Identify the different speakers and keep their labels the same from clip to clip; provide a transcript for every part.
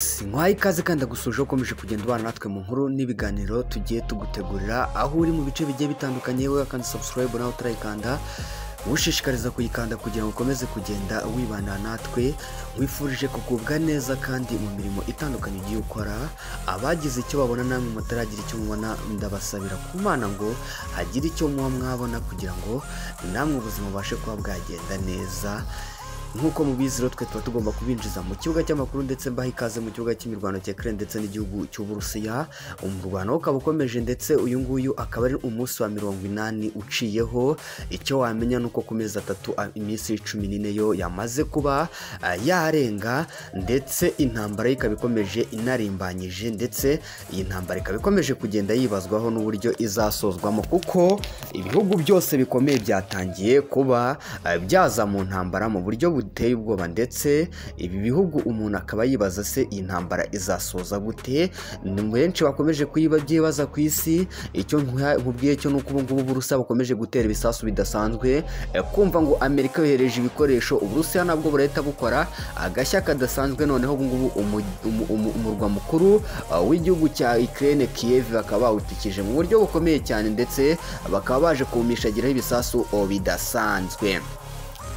Speaker 1: sinkwaye ikaze kandi agusuje ukomeje kugenda ubana natwe mu nkuru n'ibiganiro tugiye tugutegurira aho uri mu bice bigiye bitandukanye we kandi subscribe nawe utarayikanda ushishikariza kuyikanda kugira ngo ukomeze kugenda wibana natwe wifurije kugubwa neza kandi mu mirimo itandukanye ugiye ukora abagize icyo babona namwe mutaragira icyo mubona ndabasabira ku mana ngo hagire icyo muba mwabona kugira ngo namwe ubuzima bubashe kuba bwagenda neza nk'uko mubizi rero twe tuba tugomba kubinjiza mu kibuga cy'amakuru ndetse mbaha ikaze mu kibuga cy'imirwano cya Ukraine ndetse n'igihugu cy'Uburusiya umurwano ukaba ukomeje ndetse uyu nguyu akaba ari umunsi wa mirongo inani uciyeho icyo wamenya ni uko ku mezi atatu a- iminsi cumi n'ine yo yamaze kuba ah, yarenga ndetse intambara ye ikaba ikomeje inarimbanyije ndetse iyi ntambara ikaba ikomeje kugenda yibazwaho n'uburyo izasozwamo kuko ibihugu byose bikomeye byatangiye kuba eh, byaza mu ntambara mu buryo buteye ubwoba ndetse ibi bihugu umuntu akaba yibaza se iyi ntambara izasoza gute ni benshi bakomeje kuyiba byibaza ku isi icyo nkwa- nkubwiye cyo ni uko ubu ngubu uburusiya bukomeje gutera ibisasu bidasanzwe eh, kumva ngo amerika yohereje ibikoresho uburusiya nabwo burahita bukora agashya kadasanzwe noneho ubu ngubu umu- umu- umu- umurwa mukuru uh, w'igihugu cya Ukraine Kiev bakaba bawutwikije mu buryo bukomeye cyane ndetse bakaba baje kuwumishagiraho ibisasu oh, bidasanzwe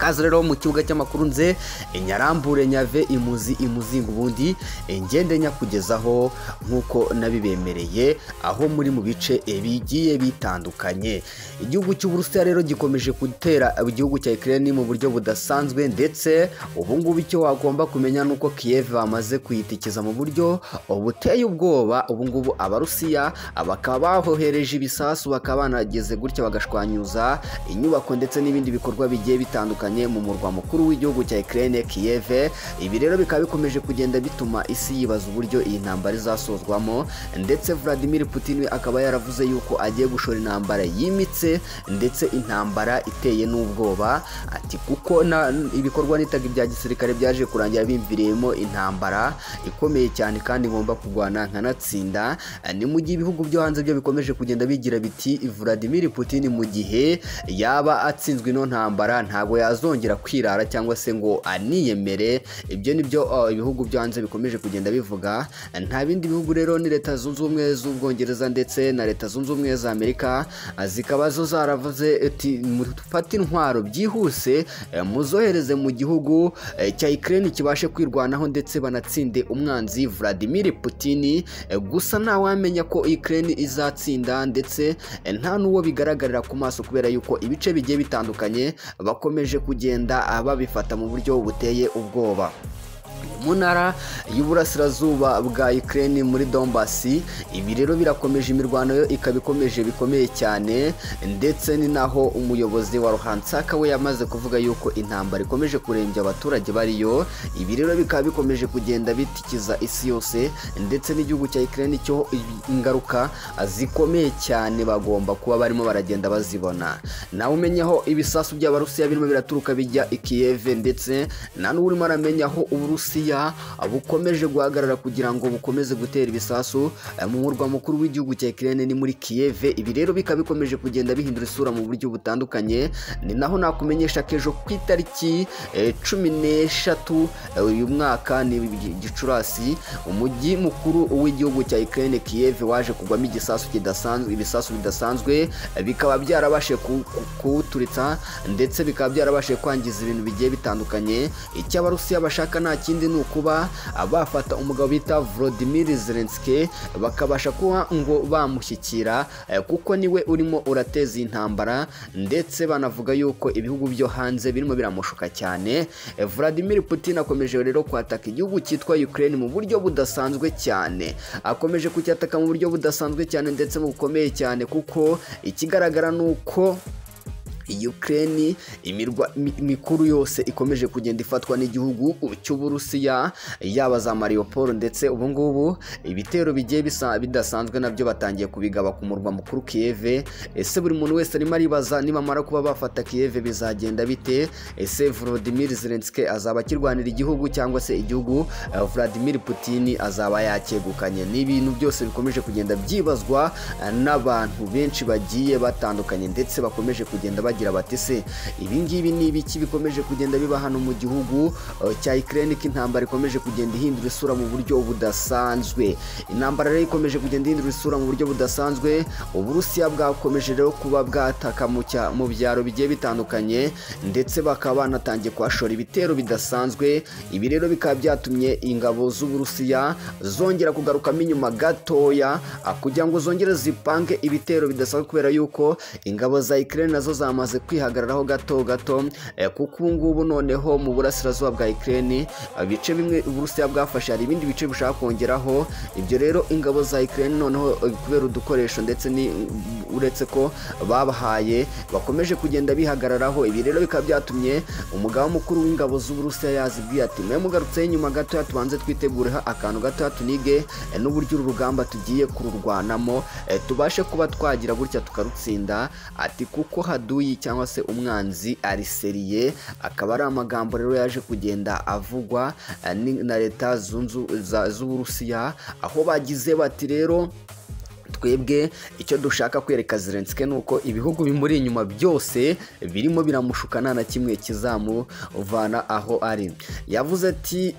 Speaker 1: kaza rero mu kibuga cy'amakuru nze inyarambure nyave imuzi imuzinga ubundi ngende nyakugezaho nk'uko nabibemereye aho muri mu bice eh, bigiye bitandukanye igihugu cy'uburusiya rero gikomeje gutera igihugu cya Ukraine mu buryo budasanzwe ndetse ubu ngubu icyo wagomba kumenya ni uko Kiev bamaze kuyitikiza mu buryo buteye ubwoba ubu ngubu abarusiya bakaba bahohereje ibisasu bakaba banageze gutya bagashwanyuza inyubako ndetse n'ibindi bikorwa bigiye bitandukanye mu murwa mukuru w'igihugu cya Ukraine Kiev ibi rero bikaba bikomeje kugenda bituma isi yibaza uburyo iyi ntambara izasozwamo ndetse Vladimir Putin we akaba yaravuze yuko agiye gushora intambara yimitse ndetse intambara iteye n'ubwoba ati kuko na ibikorwa nitaga ibya gisirikare byaje kurangira bimviriyemo intambara ikomeye cyane kandi ngomba kurwana nkanatsinda ni mu gihe ibihugu byo hanze byo bikomeje kugenda bigira biti Vladimir Putin mu gihe yaba atsinzwe ino ntambara ntabwo yazongera kwirara cyangwa se ngo aniyemere ibyo nibyo uh, ibihugu byo hanze bikomeje kugenda bivuga nta bindi bihugu rero ni leta zunze ubumwe z'ubwongereza ndetse na leta zunze ubumwe za amerika uh, zikaba zo zaravuze ati mufate intwaro byihuse eh, muzohereze mu gihugu eh, cya Ukraine kibashe kwirwanaho ndetse banatsinde umwanzi Vladimir Putin eh, gusa ntawamenya ko Ukraine izatsinda ndetse eh, nta n'uwo bigaragarira ku maso kubera yuko ibice bigiye bitandukanye bakomeje kugenda ah, babifata mu buryo buteye ubwoba mu ntara y'uburasirazuba bwa Ukraine muri Donbasi ibi rero birakomeje imirwano yo ikaba ikomeje bikomeye cyane ndetse ni naho umuyobozi wa Ruhansaka we yamaze kuvuga yuko intambara ikomeje kurembya abaturage bariyo ibi rero bikaba bikomeje kugenda bitikiza isi yose ndetse n'igihugu cya Ukraine cyo ingaruka zikomeye cyane bagomba kuba barimo baragenda bazibona nawe umenye aho ibisasu by'abarusiya birimo biraturuka bijya i Kiev ndetse nta n'urimo aramenya aho uburusiya bukomeje guhagarara kugira ngo bukomeze gutera ibisasu eh, mu murwa mukuru w'igihugu cya Ukraine ni muri Kiev ibi rero bikaba bikomeje kugenda bihindura isura mu buryo butandukanye ni naho nakumenyesha ko ejo ku itariki eh, cumi n'eshatu eh, uyu mwaka ni Gi- Gicurasi umujyi mukuru w'igihugu cya Ukraine Kiev waje kugwamo igisasu kidasanzwe ibisasu bidasanzwe eh, bikaba byarabashe ku- ku- kuwuturitsa ndetse bikaba byarabashe kwangiza ibintu bigiye bitandukanye icyo abarusiya bashaka nta kindi ni ukuba bafata umugabo bita Volodymyr Zelensky bakabasha kuba ngo bamushyikira eh, kuko niwe urimo urateza iyi ntambara ndetse banavuga yuko ibihugu byo hanze birimo biramushuka cyane Eh, Vladimir Putin akomeje rero kwataka igihugu cyitwa Ukraine mu buryo budasanzwe cyane akomeje kucyataka mu buryo budasanzwe cyane ndetse mu bukomeye cyane kuko ikigaragara ni uko Ukraine imirwa mi- mikuru yose ikomeje kugenda ifatwa n'igihugu cy'Uburusiya yaba za Mariupol ndetse ubu ngubu ibitero bigiye bisa bidasanzwe nabyo batangiye kubigaba ku murwa mukuru Kiev ese buri muntu wese arimo aribaza nibamara kuba bafata Kiev bizagenda bite ese Volodymyr Zelensky azaba akirwanira igihugu cyangwa se igihugu eh, Vladimir Putin azaba yakegukanye ni ibintu byose bikomeje kugenda byibazwa eh, n'abantu benshi bagiye batandukanye ndetse bakomeje kugenda bagira bagira bati se ibingibi ni ibiki bikomeje kugenda biba hano mu gihugu eh, cya ikirere intambara ikomeje kugenda ihindura isura mu buryo budasanzwe intambara rero ikomeje kugenda ihindura isura mu buryo budasanzwe uburusiya bwakomeje rero kuba bwataka mu cya- mu byaro bigiye bitandukanye ndetse bakaba banatangiye kuhashora ibitero bidasanzwe ibi rero bikaba byatumye ingabo z'uburusiya zongera kugarukamo inyuma gatoya ah, kugira ngo zongere zipange ibitero bidasanzwe kubera yuko ingabo za Ukraine nazo zamaze kwihagararaho gato gato eh, kuko ubu ngubu noneho mu burasirazuba bwa Ukraine ah, ibice bimwe uburusiya bwafashe hari ibindi bice bushaka kongeraho ibyo rero ingabo za Ukraine noneho eh, kubera udukoresho ndetse ni uretse ko babahaye bakomeje kugenda bihagararaho ibi rero bikaba byatumye umugaba mukuru w'ingabo z'uburusiya yazibwiye ati mwe mugarutseho inyuma gatoya tubanze twitegureho akantu gatoya tunige eh, n'uburyo uru rugamba tugiye kururwanamo eh, tubashe kuba twagira gutya tukarutsinda ati kuko haduyi cyangwa se umwanzi ari seriye akaba ari amagambo rero yaje kugenda avugwa eh, ni- na leta zunzu- za- z'uburusiya aho bagize bati rero twebwe icyo dushaka kwereka Zelensky ni uko ibihugu bimuri inyuma byose birimo biramushuka nta na kimwe kizamuvana aho ari yavuze ati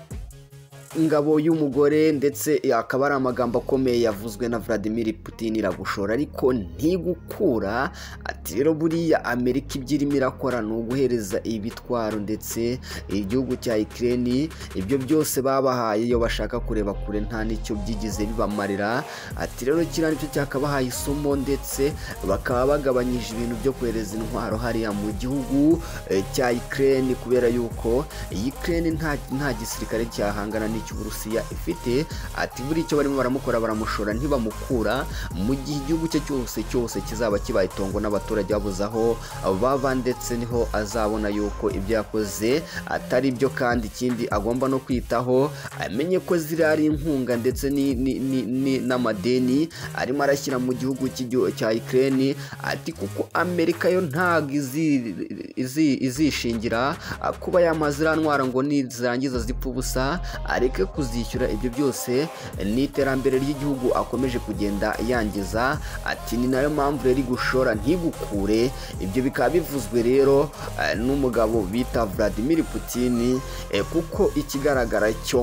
Speaker 1: ingabo y'umugore ndetse akaba ari amagambo akomeye yavuzwe na Vladimir Putin iragushora ariko ntigukura ati rero buriya Amerika ibyo irimo irakora ni uguhereza ibitwaro ndetse igihugu cya Ukraine ibyo byose babahaye iyo bashaka kureba kure nta n'icyo byigize bibamarira ati rero kiriya nicyo cyakabahaye isomo ndetse bakaba bagabanyije ibintu byo kohereza intwaro hariya mu gihugu eh, cya Ukraine kubera yuko Ukraine nta nta gisirikare cyahangana n'icy'Uburusiya ifite ati buri icyo barimo baramukora baramushora ntibamukura mu gihe igihugu cye cyose cyose kizaba kibaye itongo n'abaturage babuze aho baba ndetse niho azabona yuko ibyo yakoze atari byo kandi ikindi agomba no kwitaho amenye ko ziriya ari inkunga ndetse ni- ni- ni- ni- n'amadeni arimo arashyira mu gihugu cy'igihu- cya Ukraine ati kuko Amerika yo ntabwo izi- izi- izishingira ah, kuba yamaze iriya ntwara ngo nizirangiza zipfa ubusa areke kuzishyura ibyo byose ni iterambere ry'igihugu akomeje kugenda yangiza ati ni nayo mpamvu rero gushora ntigukure ibyo bikaba bivuzwe rero eh, n'umugabo bita Vladimir Putin eh, kuko ikigaragara cyo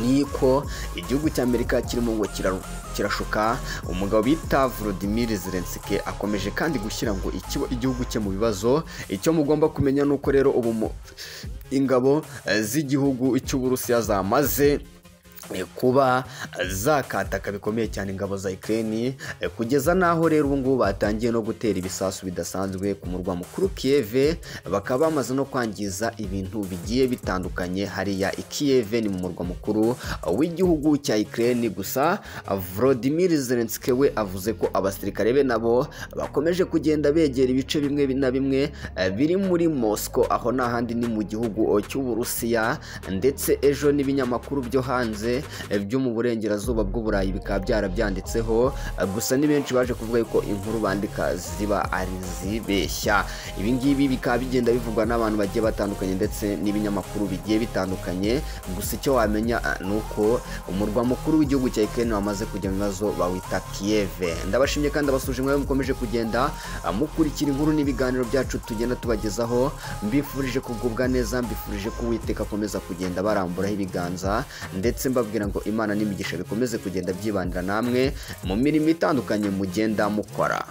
Speaker 1: niko igihugu cya amerika kirimo ngo kira- kirashuka umugabo bita Volodymyr Zelensky akomeje kandi gushyira ngo ikibo igihugu cye mu bibazo icyo mugomba kumenya ni uko rero ubu mu- ingabo eh, z'igihugu cy'uburusiya zamaze eh, kuba zakataka bikomeye cyane ingabo za Ukraine eh, kugeza n'aho rero ubu ngubu batangiye no gutera ibisasu bidasanzwe ku murwa mukuru Kiev bakaba bamaze no kwangiza ibintu bigiye bitandukanye hariya i Kiev ni mu murwa mukuru w'igihugu cya Ukraine gusa Volodymyr Zelensky we avuze ko abasirikare be nabo bakomeje kugenda begera ibice bimwe na bimwe eh, biri muri Moscow aho n'ahandi ni mu gihugu cy'Uburusiya ndetse ejo n'ibinyamakuru byo hanze eh, byo mu burengerazuba bw'Uburayi bikaba byarabyanditseho eh, gusa ni benshi baje kuvuga yuko inkuru bandika ziba ari zibeshya ibi ngibi bikaba bigenda bivugwa n'abantu bagiye batandukanye ndetse n'ibinyamakuru bigiye bitandukanye gusa icyo wamenya eh, ni uko umurwa mukuru w'igihugu cya Ukraine wamaze kujya mu bibazo bawita Kiev ndabashimye kandi abasuje mwe mukomeje kugenda eh, mukurikira inkuru n'ibiganiro byacu tugenda tubagezaho mbifurije kugubwa neza mbifurije ko uwiteka akomeza kugenda baramburaho ibiganza ndetse mbabwira ngo imana n'imigisha bikomeze kugenda byibanira namwe mu mirimo itandukanye mugenda mukora